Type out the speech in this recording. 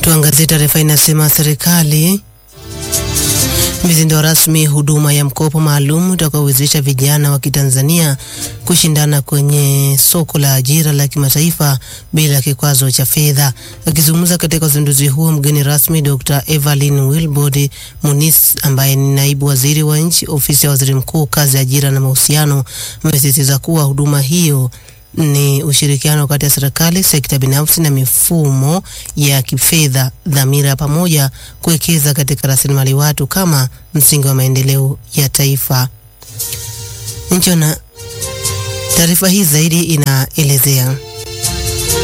Tuangazie taarifa inasema serikali imezindua rasmi huduma ya mkopo maalum utakaowezesha vijana wa Kitanzania kushindana kwenye soko la ajira la kimataifa bila kikwazo cha fedha. Akizungumza katika uzinduzi huo, mgeni rasmi Dr. Evelyn Wilbrod Muniz ambaye ni naibu waziri wa nchi ofisi ya waziri mkuu, kazi, ajira na mahusiano, amesisitiza kuwa huduma hiyo ni ushirikiano kati ya serikali, sekta binafsi na mifumo ya kifedha, dhamira ya pamoja kuwekeza katika rasilimali watu kama msingi wa maendeleo ya taifa. Nchi na taarifa hii zaidi inaelezea